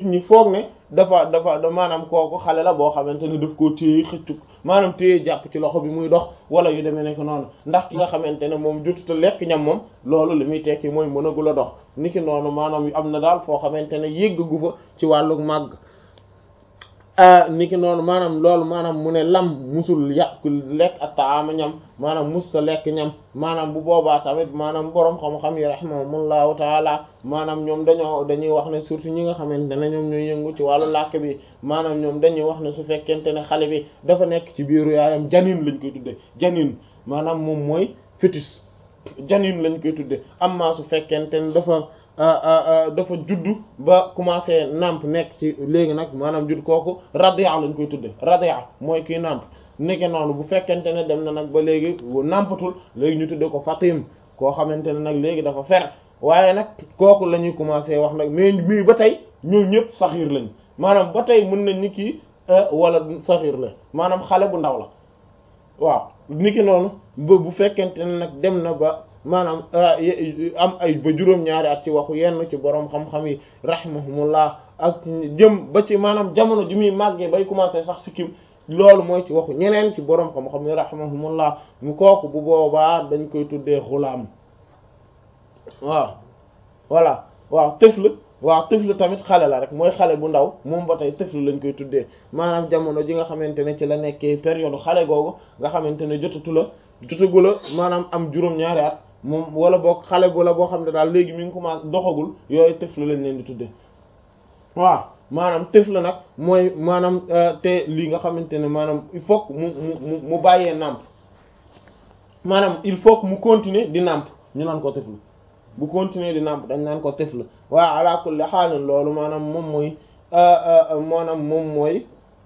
ñi foog ne dafa dafa maanaam kooku xale la boo xamante ne daf koo téye xëccu maanaam téye jàpp ci loxo bi muy dox wala yu demee nekk noonu ndax ki nga xamante ne moom jotuta lekk ñam moom loolu li muy tekki mooy mënagul a dox niki noonu maanaam am na daal foo xamante ne yéggagu fa ci wàllu màgg niki noonu maanaam loolu maanaam mu ne lam musul yàq lekk ak taama ñam maanaam musta lekk ñam maanaam bu boobaa tamit maanaam boroom xam-xam yi rahimahumullahu taala maanaam ñoom dañoo dañuy wax ne surtout ñi nga xamante ne ñoom ñooy yëngu ci wàllu làkk bi maanaam ñoom dañuy wax ne su fekkente ne xale bi dafa nekk ci biiru yaayam janin lañ koy tudde janin maanaam moom mooy fœtus janin lañ koy tudde amma su fekkente ne dafa dafa juddu ba commencé namp nekk ci léegi nag maanaam judd kooku radia lañ koy tudde radia mooy kii namp nekke noonu bu fekkente ne dem na nag ba léegi nampatul léegi ñu tudde ko fatim koo xamante ne nag léegi dafa fer waaye nag kooku la ñuy commencé wax nag mais mii ba tey ñoom ñëpp saxiir lañ maanaam ba tey mën nañ ni kii wala saxiir la maanaam xale bu ndaw la waaw niki noonu ba bu fekkente ne nag dem na ba maanaam am ay ba juróom-ñaari at ci waxu yenn ci boroom xam-xam yi rahimahumullah ak jëm ba ci maanaam jamono ji muy màggee bay commencé sax sikkim loolu mooy ci waxu ñeneen ci boroom xam-xam yi rahimahumullah mu kooku bu boobaa dañ koy tuddee xulaam waaw voilà waaw tëfl waaw tëfl tamit xale la rek mooy xale bu ndaw moom ba tey tëfl lañ koy tuddee maanaam jamono ji nga xamante ne ci la nekkee période xale googu nga xamante ne jotatu la jotagu la maanaam am juróom-ñaari at moom wala boog xale bu la boo xam ne daal léegi mi ngi commencé doxagul yooyu tëfl lañ leen di tuddee waaw maanaam tëfl nag mooy maanaam te lii nga xamante ne maanaam il faut mu mu mu bàyyee nàmp maanaam il faut que mu continuer di nàmp ñu naan ko tëfl bu continuer di nàmp dañ naan ko tëfl waaw ala kulli xaalin loolu maanaam moom mooy maanaam moom mooy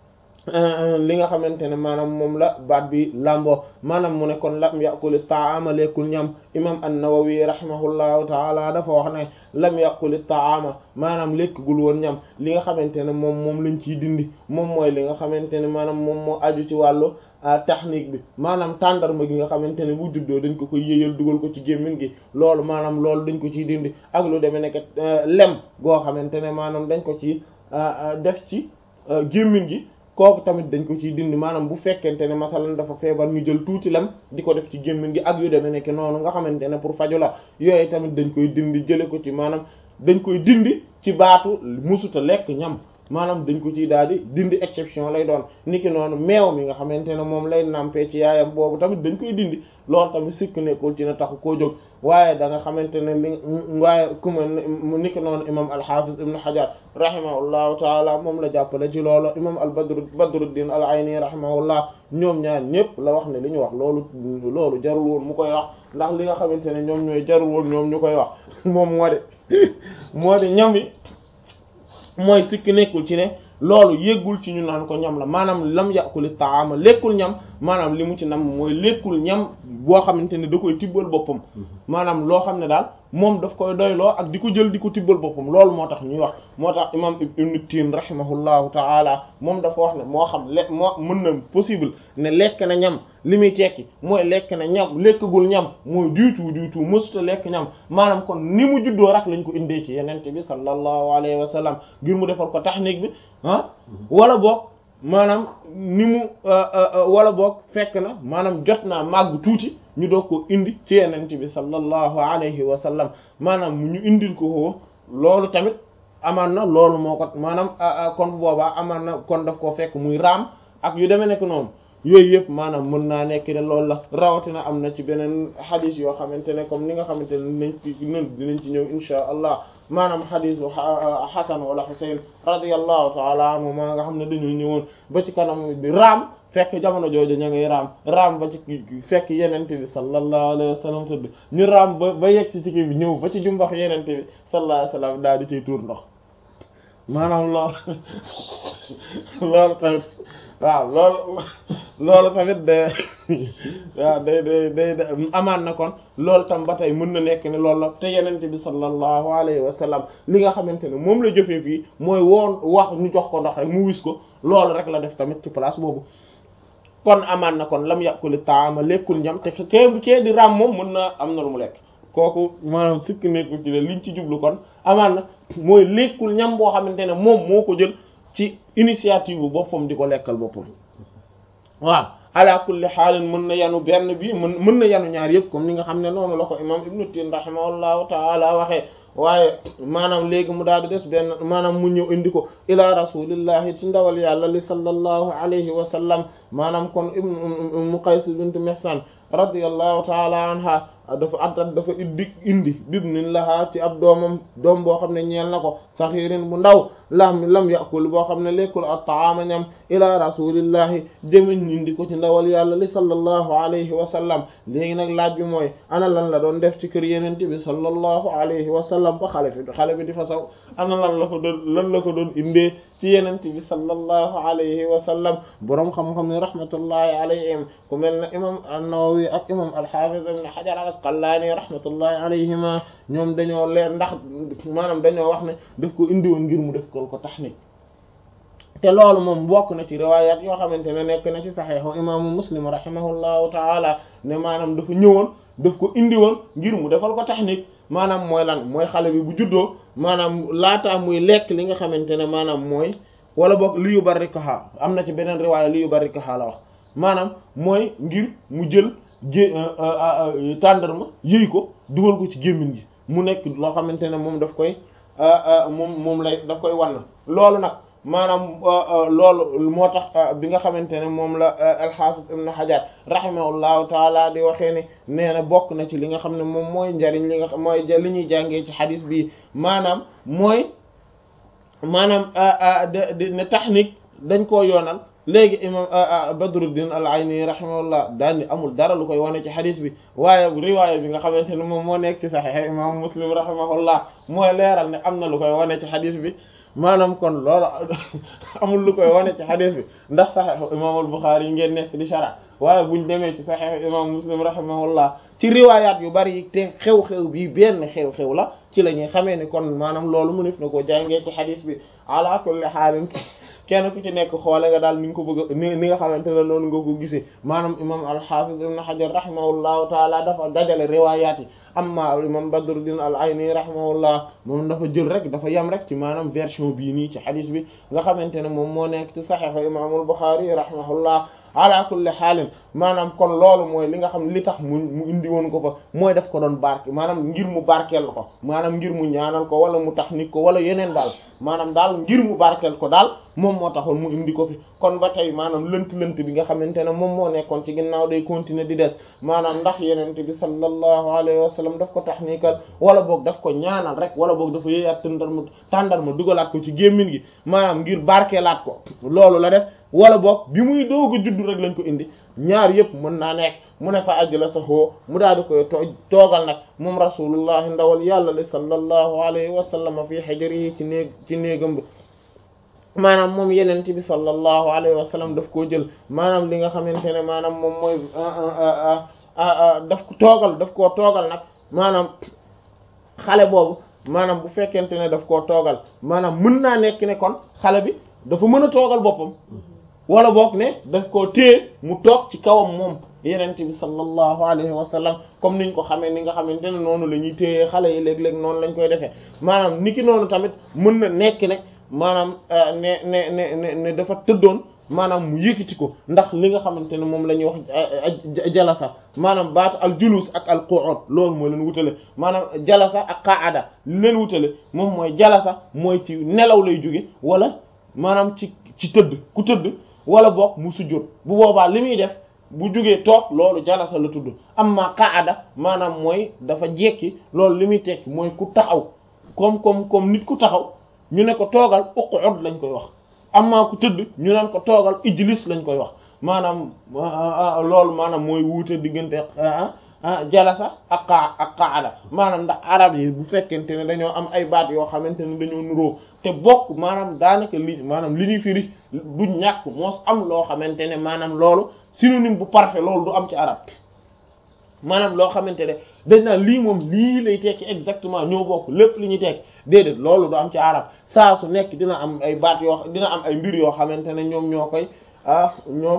li nga xamante ne maanaam moom la baat bi làmboo maanaam mu ne kon lam yàquli taama lekkul ñam imam an-Nawawi rahimahullahu taala dafa wax ne lam yàquli taama maanaam lekkagul woon ñam li nga xamante ne moom moom lañ ciy dindi moom mooy li nga xamante ne maanaam moom moo aju ci wàllu technique bi maanaam tàndarma gi nga xamante ne bu juddoo dañ ko koy yéyal dugal ko ci gémmiñ gi loolu maanaam loolu dañ ko ciy dindi ak lu demee nekk lem goo xamante ne maanaam dañ ko ci def ci gémmiñ gi kooku tamit dañ ko ciy dindi maanaam bu fekkente ne masalan dafa feebar ñu jël tuuti lem di ko def ci gémmiñ gi ak yu demee nekk noonu nga xamante ne pour faju la yooyu tamit dañ koy dindi jële ko ci maanaam dañ koy dindi ci baatu musuta lekk ñam maanaam dañ ko ciy daal di dindi exception lay doon niki noonu meew mi nga xamante ne moom lay nampee ci yaayam boobu tamit dañ koy dindi loolu tamit sikk nekkul ci na taxu koo jóg waaye da nga xamante ne li waaye ku ma niki noonu imam al-Hafiz ibn Hajar rahimahullahu taala moom la jàppale ci loolu imam al badr Badruddin al-Ayni rahimahullah ñoom ñaar ñëpp la wax ne li ñu wax loolu loolu jarul woon mu koy wax ndax li nga xamante ne ñoom ñooy jarul woon ñoom ñu koy wax moom moo de moo de ñam yi mooy sikk nekkul ci ne loolu yëggul ci ñu naan ko ñam la maanaam lam yàquli taama lekkul ñam maanaam li mu ci nam mooy lekkul ñam boo xamante ne da koy tibbal boppam maanaam loo xam ne daal moom daf koy doyloo ak di ko jël di ko tibbal boppam loolu moo tax ñuy wax moo tax imam ibnu tin rahimahullahu taala moom dafa wax ne moo xam le moo mën na possible ne lekk na ñam li muy tekki mooy lekk na ñam lekkagul ñam mooy du tout du tout mësuta lekk ñam maanaam kon ni mu juddoo rek lañ ko indee ci yenente bi sallallahu alayhi wa sallam ngir mu defal ko technique bi ah wala boog maanaam ni mu wala boog fekk na maanaam jot naa màgg tuuti ñu doog ko indi ci yenente bi sallallahu alayhi wa sallam maanaam mu ñu indil ko ko loolu tamit amaan na loolu moo ko maanaam kon bu boobaa amaan na kon daf koo fekk muy raam ak yu demee nekk noonu yooyu yëpp maanaam mën naa nekk ne loolu la rawatina am na ci beneen xadis yoo xamante ne comme ni nga xamante ne dinañ ci dinañ ci ñëw insha allah maanaam xadisu xasan wala xusayn radiyallahu taala anhu maa nga xam ne dañu ñëwoon ba ci kanam bi raam fekk jamono jooju ña ngay raam raam ba ci fekk yenente bi sallallahu alayhi wa sallam tudd ñu raam ba ba yegg si ci kii bi ñëw ba ci jumbax yenente bi sallallahu alayhi wa sallam daal di ciy tuur ndox maanaam loolu loolu tamit waaw loolu loolu tamit de waaw day day day amaan na kon loolu tam ba tey mën na nekk ne loolu la te yenente bi sallallahu alayhi wa sallam li nga xamante ne moom la jëfee fii mooy woon wax ñu jox ko ndox rek mu wis ko loolu rek la def tamit ci place boobu kon amaan na kon lam yàquli taama lekkul ñam te kee kee di ram moom mën na am na lu mu lekk kooku maanaam sikk nekkul ci ne liñ ci jublu kon amaan na mooy lekkul ñam boo xamante ne moom moo ko jël ci initiative bu boppam di ko lekkal boppam waaw ala kulli xaalin mën na yanu benn bi mën mën na yanu ñaar yëpp comme ni nga xam ne noonu la ko imam ibnu tin rahimahullahu taala waxee waaye maanaam léegi mu daal di des benn maanaam mu ñëw indi ko ila rasulillahi ci ndawal yàlla li sallallahu alayhi wa sallam maanaam kon ibnu qays bint mihsan radiyallahu taala anha dafa attat dafa indi indi bibnin lahaa ci ab doomam doom boo xam ne ñeel na ko saxiirin bu ndaw lam lam yakul boo xam ne lekkul at-ta'ama ñam ila rasulillahi jëmiñ indi ko ci ndawal yàlla li sallallahu alayhi wa sallam léegi nag laaj bi mooy ana lan la doon def ci kër yenente bi sallallahu alayhi wa sallam ba xale fi xale bi di fa saw ana lan la ko doon lan la ko doon indee ci yenente bi sallallahu alayhi wa sallam boroom xam-xam ne rahmatullahi alayhim ku mel ne imam an-Nawawi ak imam al-Hafiz ibn Hajar al-Asqalani rahmatullahi alayhima ñoom dañoo leer ndax maanaam dañoo wax ne daf ko indi woon ngir mu def ko ko tahnik te loolu moom bokk na ci riwayat yoo xamante ne nekk na ci saxiixu imaamu Muslim rahimahullahu taala ne maanaam dafa ñëwoon daf ko indi woon ngir mu defal ko tahnik maanaam mooy lan mooy xale bi bu juddoo maanaam laataa muy lekk li nga xamante ne maanaam mooy wala boog li yu barrikaha am na ci beneen riwaaya li yu barrikaha la wax maanaam mooy ngir mu jël jé tàndarma yëy ko dugal ko ci gémmiñ gi mu nekk loo xamante ne moom daf koy moom moom lay daf koy wann loolu nag maanaam loolu moo tax bi nga xamante ne moom la al-Hafiz ibn Hajar rahimahullahu taala di waxee ne nee na bokk na ci li nga xam ne moom mooy njariñ li nga xam mooy li ñuy jàngee ci xadis bi maanaam mooy maanaam de ne tahnik dañ koo yoonal léegi imam Badruddin al-Ayni rahimahullah daal ni amul dara lu koy wane ci xadis bi waaye riwaaya bi nga xamante ne moom moo nekk ci Sahih imam Muslim rahimahullah mooy leeral ne am na lu koy wane ci xadis bi maanaam kon loolu amul lu koy wane ci xadis bi ndax Sahih imam al-Bukhari yi ngeen nekk di shara waaye buñ demee ci Sahih imam Muslim rahimahullah ci riwaayaat yu bari yi te xew-xew bi benn xew-xew la ci la ñuy xamee ni kon maanaam loolu mu nef na ko jàngee ci xadis bi ala kulli xaalin kenn ku ci nekk xoole nga daal ni nga ko bëgg ni ni nga xamante ne noonu nga ko gisee maanaam imam al-Hafiz ibn Hajar rahimahullahu taala dafa dajale riwaayaat yi amma imam Badruddin al-Ayni rahimahullah moom dafa jël rek dafa yem rek ci maanaam version bii nii ci xadis bi nga xamante ne moom moo nekk ci Sahih imam al-Bukhari rahimahullah ala kulli xaalin maanaam kon loolu mooy li nga xam li tax mu mu indi woon ko fa mooy def ko doon barke maanaam ngir mu barkeel ko maanaam ngir mu ñaanal ko wala mu tax nit ko wala yeneen daal maanaam daal ngir mu barkeel ko daal moom moo taxoon mu indi ko fi kon ba tey maanaam lënt-lënt bi nga xamante ne moom moo nekkoon ci ginnaaw day continuer di des maanaam ndax yenente bi sallallahu alayhi wa sallam daf ko tahnikal wala boog daf ko ñaanal rek wala boog dafa yéeyaat tàndarma tàndarma dugalaat ko ci gémmin gi maanaam ngir barkeelaat ko loolu la def wala boog bi muy doog a juddu rek lañ ko indi ñaar yëpp mën naa nekk mu ne fa ajla sa xoo mu daal di koy toogal nag moom rasulullahi ndawal yàlla li sallallahu alayhi wa sallam fii xajarihi ci néeg ci néegam bi maanaam moom yenente bi sallallahu alayhi wa sallam daf koo jël maanaam li nga xamante ne maanaam moom mooy daf ko toogal daf koo toogal nag maanaam xale boobu maanaam bu fekkente ne daf koo toogal maanaam mën naa nekk ne kon xale bi dafa mën a toogal boppam wala boog ne daf koo téye mu toog ci kawam moom yenente bi sallallahu alayhi wa sallam comme niñ ko xamee ni nga xamante ne noonu la ñuy téye xale yi léeg-léeg noonu lañ koy defee maanaam niki noonu tamit mën na nekk ne maanaam ne ne ne ne ne dafa tëddoon maanaam mu yëkkati ko ndax li nga xamante ne moom la ñuy wax jalasa maanaam baatu al julus ak al qu'ud loolu moo leen wutale maanaam jalasa ak qaada li leen wutale moom mooy jalasa mooy ci nelaw lay jóge wala maanaam ci ci tëdd ku tëdd wala boog mu sujjóot bu boobaa li muy def bu jógee toog loolu jalasa la tudd amma qaada maanaam mooy dafa jekki loolu li muy tekki mooy ku taxaw comme comme comme nit ku taxaw ñu ne ko toogal uqud lañ koy wax amma ku tëdd ñu naan ko toogal ijlis lañ koy wax maanaam loolu maanaam mooy wuute diggante jalasa ak qa ak qaada maanaam ndax arab yi bu fekkente ne dañoo am ay baat yoo xamante ne dañoo nuroo te bokk maanaam daanaka li maanaam li ñuy firi du ñàkk moos am loo xamante ne maanaam loolu synonyme bu parfait loolu du am ci arab maanaam loo xamante ne dañ naan lii moom lii lay tekki exactement ñoo bokk lépp li ñuy tekki déedéet loolu du am ci arab saa su nekk dina am ay baat yoo dina am ay mbir yoo xamante ne ñoom ñoo koy ah ñoom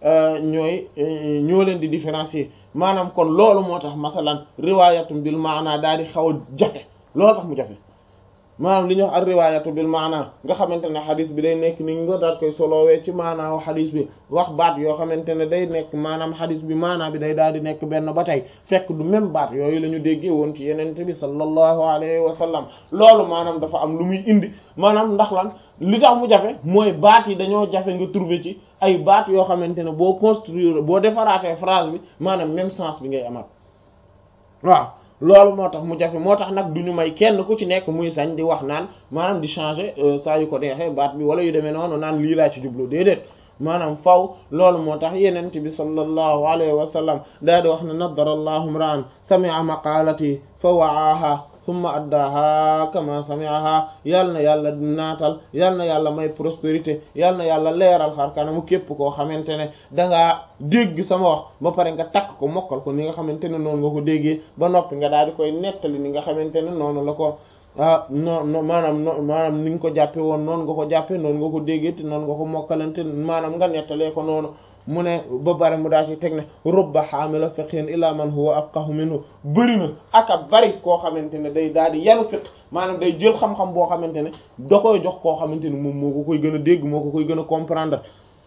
ñooy ñoo leen di différencier maanaam kon loolu moo tax masalan riwaayatum bil maana daal di xaw a jafe loolu tax mu jafe maanaam li ñuy wax ak riwaayatu bil maana nga xamante ne xadis bi day nekk ni nga daal koy solowee ci maanaaw xadis bi wax baat yoo xamante ne day nekk maanaam xadis bi maanaa bi day daal di nekk benn ba tey fekk du même baat yooyu la ñu déggee woon ci yenente bi sallallahu alayhi wa sallam loolu maanaam dafa am lu muy indi maanaam ndax lan li tax mu jafe mooy baat yi dañoo jafe nga trouver ci ay baat yoo xamante ne boo construire boo defaraatee phrase bi maanaam même sens bi ngay amaat waaw loolu moo tax mu jafe moo tax nag du ñu may kenn ku ci nekk muy sañ di wax naan maanaam di changer saa yu ko neexee baat bi wala yu demee noonu naan lii laa ci jublu déedéet maanaam faw loolu moo tax yenent bi sallallahu alayhi wa sallam daal di wax ne nadara allahu mra'an sami'a maqalati fa wa'aha thumma addaaha kama sami'aha yal na yàlla naatal yal na yàlla may prospérité yal na yàlla leeral xar kanamu képp koo xamante ne dangaa dégg sama wax ba pare nga takk ko mokkal ko ni nga xamante ne noonu nga ko déggee ba noppi nga daal di koy nettali ni nga xamante ne noonu la ko ah non non maanaam no maanaam ni nga ko jàppe woon noonu nga ko jàppe noonu nga ko déggee te noonu nga ko mokkalante maanaam nga nettalee ko noonu mu ne ba bari mu daa ci teg ne rubba xaamila fiqhin ila man huwa afqahu minhu bëri na ak a bari koo xamante ne day daal di yanu fiq maanaam day jël xam-xam boo xamante ne da koy jox koo xamante ne moom moo ko koy gën a dégg moo ko koy gën a comprendre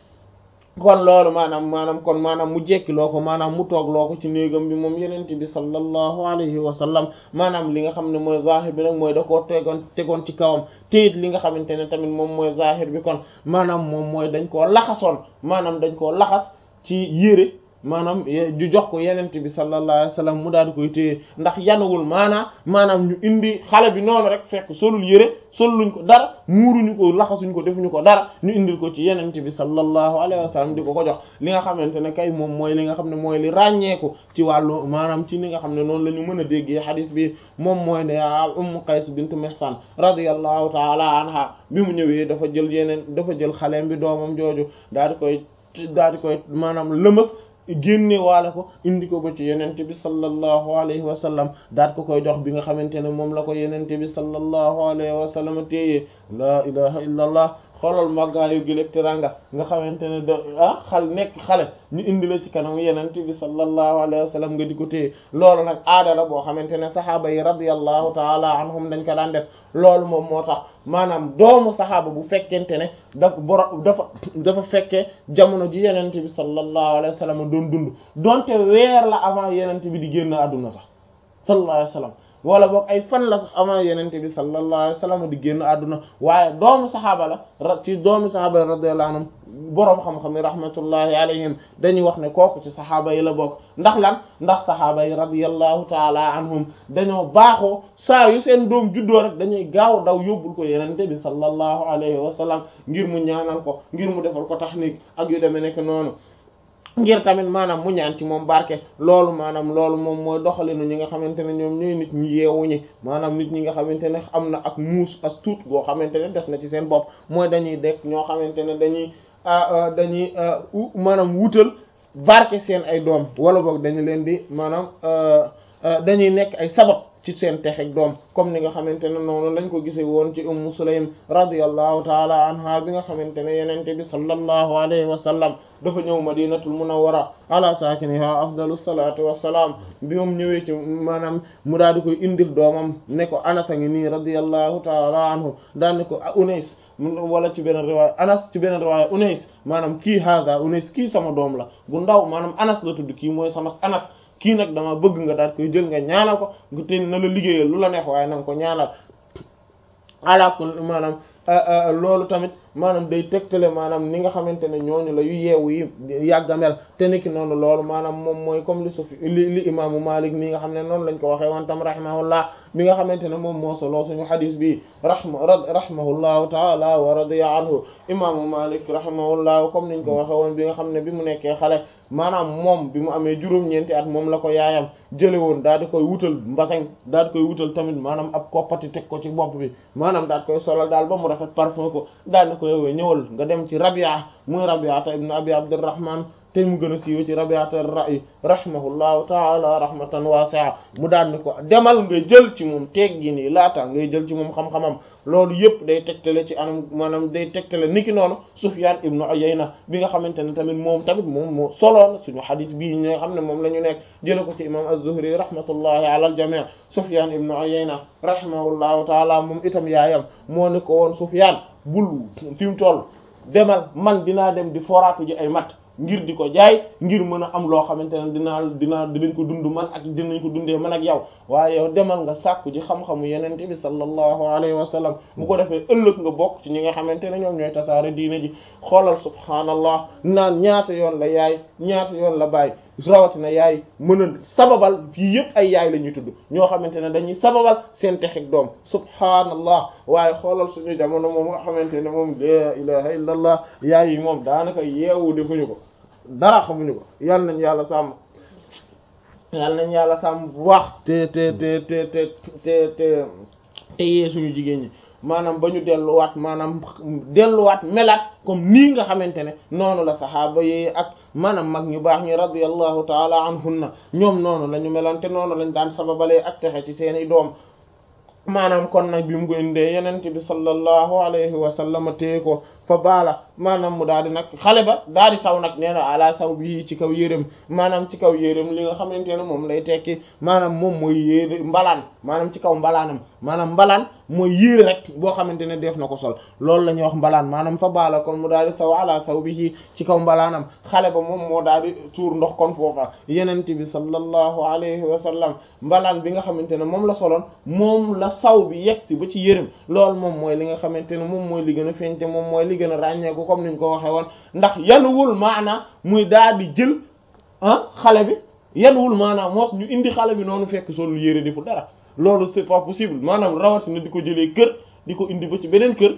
kon loolu maanaam maanaam kon maanaam mu jekki loo ko maanaam mu toog loo ko ci néegam bi moom yenente bi sallallahu alayhi wa sallam maanaam li nga xam ne mooy zahir bi nag mooy da koo tegoon tegoon ci kawam te it li nga xamante ne tamit moom mooy zahir bi kon maanaam moom mooy dañ koo laxasoon maanaam dañ koo laxas ci yére maanaam ju jox ko yenente bi sallallahu alayhi wa sallam mu daal di koy téye ndax yanuwul maanaam maanaam ñu indi xale bi noonu rek fekk solul yére solluñ ko dara muuruñu ko laxasuñ ko defuñu ko dara ñu indil ko ci yenente bi sallallahu alayhi wa sallam di ko ko jox li nga xamante ne kay moom mooy li nga xam ne mooy li ràññeeku ci wàllu maanaam ci li nga xam ne noonu la ñu mën a déggee xadis bi moom mooy ne Umm Qays bint Mihsan radiyallahu taala anha bi mu ñëwee dafa jël yeneen dafa jël xaleem bi doomam jooju daal di koy daal di koy maanaam lëmës génne waale ko indi ko ba ci yenente bi sallallahu alayhi wa sallam daat ko koy jox bi nga xamante ne moom la ko yenente bi sallallahu alayhi wa sallam téyee laa ilaha illa allah xoolal màggaayu giléeg teranga nga xamante ne da ah xal nekk xale ñu indi la ci kanam yenente bi sallallahu alayhi wa sallam nga di ko téye loolu nag aada la boo xamante ne saxaaba yi radiyallahu taala anhum dañ ko daan def loolu moom moo tax maanaam doomu saxaaba bu fekkente ne daf boro dafa dafa fekkee jamono ji yenente bi sallallahu alayhi wa sallam doon dund donte weer la avant yenente bi di génn àdduna sax sallallahu alayhi wa sallam wala boog ay fan la sax avant yenente bi sallallahu alayhi wa sallam di génn àdduna waaye doomu saxaaba la ra ci doomu saxaaba yi radiyallahu anhum boroom xam-xam yi rahmatullahi alayhim dañuy wax ne kooku ci saxaaba yi la bokk ndax lan ndax saxaaba yi radiyallahu taala anhum dañoo baaxoo saa yu seen doom juddoo rek dañuy gaaw daw yóbbul ko yenente bi sallallahu alayhi wa sallam ngir mu ñaanal ko ngir mu defal ko tahnik ak yu demee nekk noonu ngir tamit maanaam mu ñaan ci moom barke loolu maanaam loolu moom mooy doxalinu ñi nga xamante ne ñoom ñooy nit ñi yeewu ñi maanaam nit ñi nga xamante ne am na ak muus as tuut goo xamante ne des na ci seen bopp mooy dañuy dekk ñoo xamante ne dañuy dañuy maanaam wutal barke seen ay doom wala boog dañu leen di maanaam dañuy nekk ay sabab ci seen texeg doom comme ni nga xamante ne noonu lañ ko gisee woon ci ummu sulaym radiyallahu taala anha bi nga xamante ne yenente bi sallallahu alayhi wa sallam dafa ñëw madinatul munawwara ala saakiniha afdalu salatu wassalaam bi moom ñëwee ci maanaam mu daal di koy indil doomam ne ko anas a ngi nii radiyallahu taala anhu daan ne ko unays wala ci beneen riwaaya anas ci beneen riwaaya unays maanaam kii hada unays kii sama doom la bu ndaw maanaam anas la tudd kii mooy sama anas kii nag dama bëgg nga daal koy jël nga ñaanal ko nga te na la liggéeyal lu la neex waaye na nga ko ñaanal alaakul maanaam loolu tamit maanaam day tegtale maanaam ni nga xamante ne ñooñu la yu yeewu yi yàggamel te niki noonu loolu maanaam moom mooy comme li sufi li li imaamu Malik nii nga xam ne noonu lañ ko waxee woon tam rahimahullah bi nga xamante ne moom moo solo suñu xadis bi rahma rahimahullahu taala wa radiya anhu imaamu Malik rahimahullah comme niñ ko waxee woon bi nga xam ne bi mu nekkee xale maanaam moom bi mu amee juróom-ñeenti at moom la ko yaayam jële woon daal di koy wutal mbasañ daal di koy wutal tamit maanaam ab koppati teg ko ci bopp bi maanaam daal di koy solal daal ba mu rafet parfum ko daal di ko yow ñëwal nga dem ci Rabia muy Rabia ta ibn Abi Abdurrahman te mu gën a siiwee ci Rabi'atul Ra'y rahimahullahu ta'ala rahmatan wasi'a mu daan ni ko demal nga jël ci moom teggi nii laata ngay jël ci moom xam-xamam loolu yëpp day tegtale ci anam maanaam day tegtale niki noonu Sufyan ibnu Uyayna bi nga xamante ne tamit moom tamit moom moo soloon suñu xadis bii ñi nga xam ne moom la ñu nekk jële ko ci imam Az-Zuhri rahmatullahi ala al-jami' Sufyan ibnu Uyayna rahimahullahu ta'ala moom itam yaayam moo ni ko woon Sufyan bul fi mu toll demal man dinaa dem di foraatu ji ay mat ngir di ko jaay ngir mën a am loo xamante ne dinaa dinaa dinañ ko dund man ak dinañ ko dundee man ak yow waaye yow demal nga sàkku ji xam-xamu yenente bi sallallahu alayhi wa sallam bu ko defee ëllëg nga bokk ci ñi nga xamante ne ñoom ñooy tasaare diine ji xoolal subhaanallah naan ñaata yoon la yaay ñaata yoon la bàyyi rawatina yaay mën a sababal fii yëpp ay yaay la ñuy tudd ñoo xamante ne dañuy sababal seen texeg doom subhaanallah waaye xoolal suñu jamono moom nga xamante ne moom la ilaha illa allah yaay yi moom daanaka yeewu defuñu ko dara xamuñu ko yal nañ yàlla sàmm yal nañ yàlla sàmm bu baax te te te te te te te te yee suñu jigéen ñi maanaam ba ñu delluwaat maanaam delluwaat melaat comme nii nga xamante ne noonu la saxaaba yi ak maanaam mag ñu baax ñi radiyallahu taala anhunna ñoom noonu la ñu meloon te noonu lañ daan sababalee ak texe ci seeni doom maanaam kon nag bi mu ko indee yenent bi sallallahu alayhi wa sallam téye ko fa baala maanaam mu daal di nag xale ba daal di saw nag nee na ala saw bi ci kaw yérém maanaam ci kaw yérém li nga xamante ne moom lay tekki maanaam moom mooy yére mbalaan maanaam ci kaw mbalaanam maanaam mbalaan mooy yére rek boo xamante ne def na ko sol loolu la ñuy wax mbalaan maanaam fa baala kon mu daal di saw ala saw bi ci kaw mbalaanam xale ba moom moo daal di tuur ndox kon foofa yenent bi sallallahu alayhi wa sallam mbalaan bi nga xamante ne moom la soloon moom la saw bi yegg si ba ci yérém loolu moom mooy li nga xamante ne moom mooy li gën a feeñte moom mooy li gën a ràññeeku comme niñ ko waxee woon ndax yanuwul maana muy daal di jël ah xale bi yanuwul maanaam moos ñu indi xale bi noonu fekk solul yére di fu dara loolu c'est pas possible maanaam rawatina di ko jëlee kër di ko indi ba ci beneen kër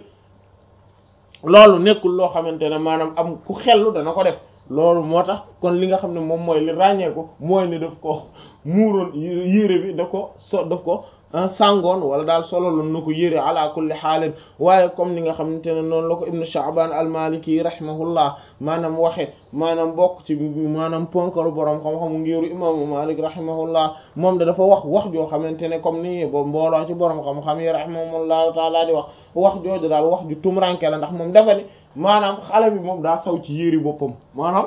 loolu nekkul loo xamante ne maanaam am ku xellu dana ko def loolu moo tax kon li nga xam ne moom mooy li ràññeeku mooy ne daf ko muuroon yére bi daf ko so daf ko sangoon wala daal sololoon na ko yére ala kulli xaalin waaye comme ni nga xamante ne noonu la ko ibnu Sha'ban al-Maliki rahimahullah maanaam waxe maanaam bokk ci maanaam ponkalu borom xam-xamu ngiru imaamu Malik rahimahullah moom da dafa wax wax joo xamante ne comme ni bo mbooloo ci borom xam-xam yi rahimahullahu taala di wax wax jooju daal wax ju tumranke la ndax moom dafa ni maanaam xale bi moom daa saw ci yére boppam maanaam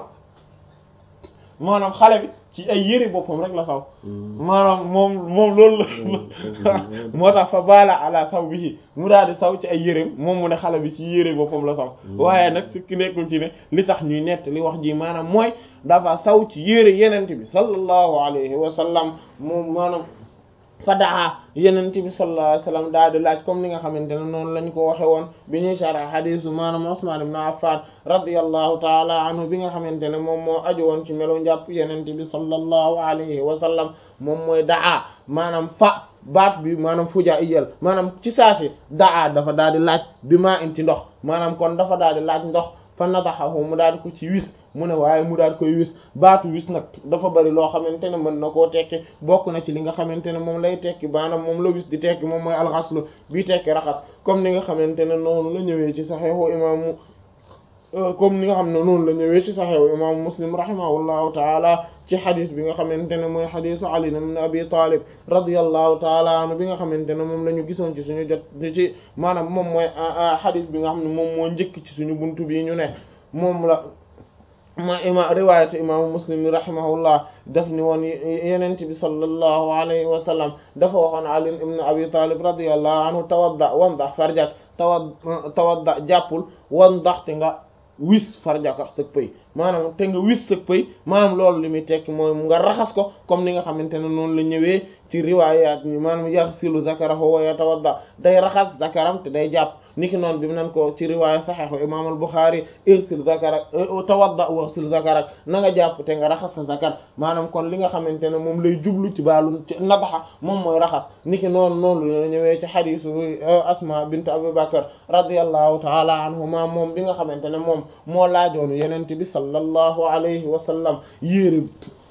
maanaam xale bi ci ay yére boppam rek la saw maanaam moom moom loolu la moo tax fa baala ala saw bi mu daal di saw ci ay yéreem moom mu ne xale bi ci yére boppam la saw waaye nag su ki nekkul ci ne li tax ñuy nett li wax ji maanaam mooy dafa saw ci yére yenente bi sallallahu alayhi wa sallam moom maanaam fa daa yenente bi sallallahu alayhi wa sallam daal di laaj comme ni nga xamante ne noonu lañ ko waxe woon bi ñuy sharh hadisu maanaam Usman ibn Affan radiyallahu taala anhu bi nga xamante ne moom moo aju woon ci melo njàpp yenente bi sallallahu alayhi wa sallam moom mooy daa maanaam fa baat bi maanaam fuja iyal maanaam ci saasi daa dafa daal di laaj bi maa in ci ndox maanaam kon dafa daal di laaj ndox fa nadaxahu mu daal di ko ci wis mu ne waaye mu daal koy wis baatu wis nag dafa bari loo xamante ne mën na koo tekki bokk na ci li nga xamante ne moom lay tekki maanaam moom la wis di tekki moom mooy alxaslu bii tekki raxas comme ni nga xamante ne noonu la ñëwee ci saxeexu imaamu comme ni nga xam ne noonu la ñëwee ci saxeexu imaamu muslim rahimahullahu taala ci xadis bi nga xamante ne mooy xadisu Ali ibn Abi Talib radiyallahu taala anhu bi nga xamante ne moom la ñu gisoon ci suñu jot ci maanaam moom mooy xadis bi nga xam ne moom moo njëkk ci suñu buntu bii ñu ne moom la ma ima riwayat imaamu muslim rahimahullah daf ni woon yenent bi sallallahu alayhi wa sallam dafa waxoon Ali ibn Abi Talib radiyallahu anhu tawadda wandax farjak tawa tawadda jàppul wandax te nga wis farjaka sëg pëy maanaam te nga wis sëg pëy maanaam loolu li muy tekki mooy nga raxas ko comme ni nga xamante ne noonu la ñëwee ci riwaayaat ñi maanaam yaxsilu zakarahu wa yatawadda day raxas zakaram te day jàpp niki noonu bi mu nan ko ci riwaaya saxiixu imaam al Buxaari irsil zakarak tawadda waxsil zakarak na nga jàpp te nga raxas sa zakar maanaam kon li nga xamante ne moom lay jublu ci baalum ci nabaxa moom mooy raxas niki noonu noonu la ñëwee ci xadiisu Asma bint Abu Bakr radiyallahu taala anhuma moom bi nga xamante ne moom moo laajoonu yenente bi sallallahu alayhi wa sallam yéere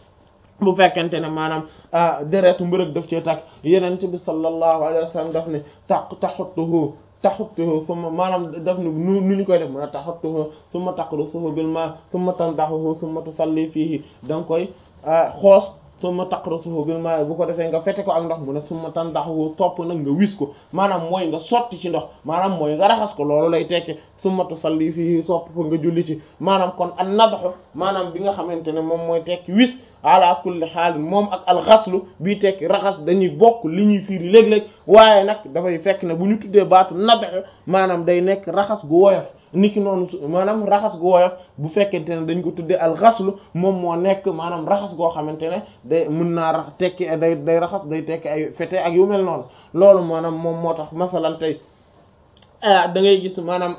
bu fekkente ne maanaam deretu mbërëg daf cee takk yenente bi sallallahu alayhi wa sallam daf ne taq taxutuhu taxuttuhu summa maanaam daf ni nu nu ñu koy def mu ne taxuttuhu summa taqrusuhu bil ma summa tandahuhu summa tusalli fiihi da nga koy xoos summa taqrusuhu bil ma bu ko defee nga fete ko ak ndox mu ne summa tandahuhu topp nag nga wis ko maanaam mooy nga sotti ci ndox maanaam mooy nga raxas ko loolu lay tekki summa tusalli fiihi sopp fa nga julli ci maanaam kon an nadhu maanaam bi nga xamante ne moom mooy tekki wis ala kulli xaal moom ak alxaslu bii tekki raxas dañuy bokk li ñuy fiiri léeg-léeg waaye nag dafay fekk ne bu ñu tuddee baatu nadhu maanaam day nekk raxas gu woyof niki noonu maanaam raxas gu woyof bu fekkente ne dañ ko tuddee alxaslu moom moo nekk maanaam raxas goo xamante ne day mën naa rax tekki day day raxas day tekki ay fete ak yu mel noonu loolu maanaam moom moo tax masalan tey da ngay gis maanaam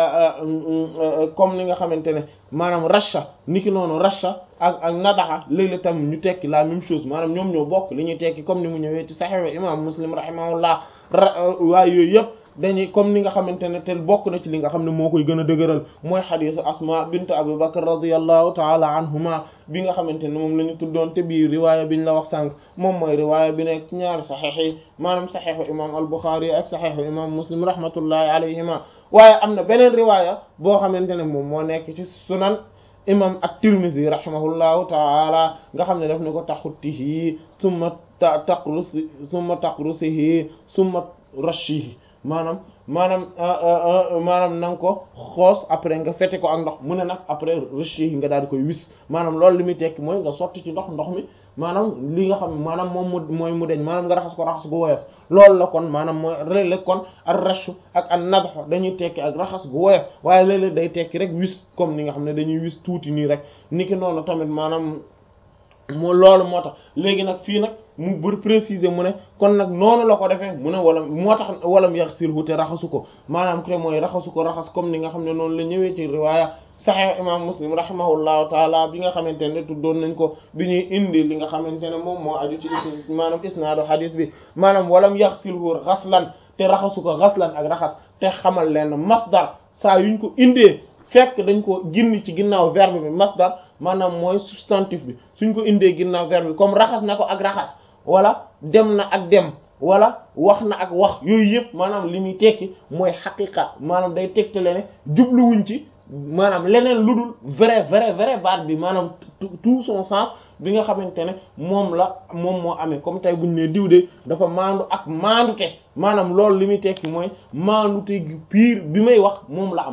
comme ni nga xamante ne maanaam rasha niki noonu rasha ak ak nadaxa léeg-léeg tam ñu tekki la même chose maanaam ñoom ñoo bokk li ñuy tekki comme ni mu ñëwee ci Sahih imam Muslim rahimahullah waaye yooyu yëpp dañuy comme ni nga xamante ne te bokk na ci li nga xam ne moo koy gën a dëgëral mooy xadiisu Asma bint Abu Bakr radiyallahu taala anhuma bi nga xamante ne moom la ñu tuddoon te bii riwaaya bi ñu la wax sànq moom mooy riwaaya bi nekk ñaari saxiix yi maanaam saxiixu imam al-Bukhari ak saxiixu imam Muslim rahmatullahi alayhima waaye am na beneen riwaaya boo xamante ne moom moo nekk ci sunan imam at-Tirmidhi rahimahullahu taala nga xam ne daf ne ko taxuttihi summa taqrusi summa taqrusihi summa rashihi maanaam maanaam maanaam na nga ko xoos après nga fete ko ak ndox mu ne nag après rashihi nga daal di koy wis maanaam loolu li muy tekki mooy nga sotti ci ndox ndox mi maanaam li nga xam maanaam moom mu mooy mu deñ maanaam nga raxas ko raxas gu woyof loolu la kon maanaam mooy léeg-léeg kon ak rashu ak an nadxo dañuy tekki ak raxas gu woyof waaye léeg-léeg day tekki rek wis comme ni nga xam ne dañuy wis tuuti nii rek niki noonu tamit maanaam moo loolu moo tax léegi nag fii nag mu bër préciser mu ne kon nag noonu la ko defee mu ne wala moo tax walam yaxsilhu te raxasu ko maanaam te mooy raxasu ko raxas comme ni nga xam ne noonu la ñëwee ci riwaaya Sahih imam Muslim rahimahullahu taala bi nga xamante ne tuddoon nañ ko bi ñuy indi li nga xamante ne moom moo aju ci maanaam isnaadu hadis bi maanaam walam yaxsilhu xaslan te raxasu ko xaslan ak raxas te xamal leen masdar saa yuñ ko indee fekk dañ ko ginni ci ginnaaw verbe bi masdar maanaam mooy substantif bi suñ ko indee ginnaaw verbe bi comme raxas na ko ak raxas wala dem na ak dem wala wax na ak wax yooyu yëpp maanaam li muy tekki mooy xaqiqa maanaam day tegtale ne jubluwuñ ci maanaam leneen lu dul vrai vrai vrai baat bi maanaam tout son sens bi nga xamante ne moom la moom moo amee comme tey buñ ne diw de dafa maandu ak maandute maanaam loolu li muy tekki mooy maandute gi pire bi may wax moom la am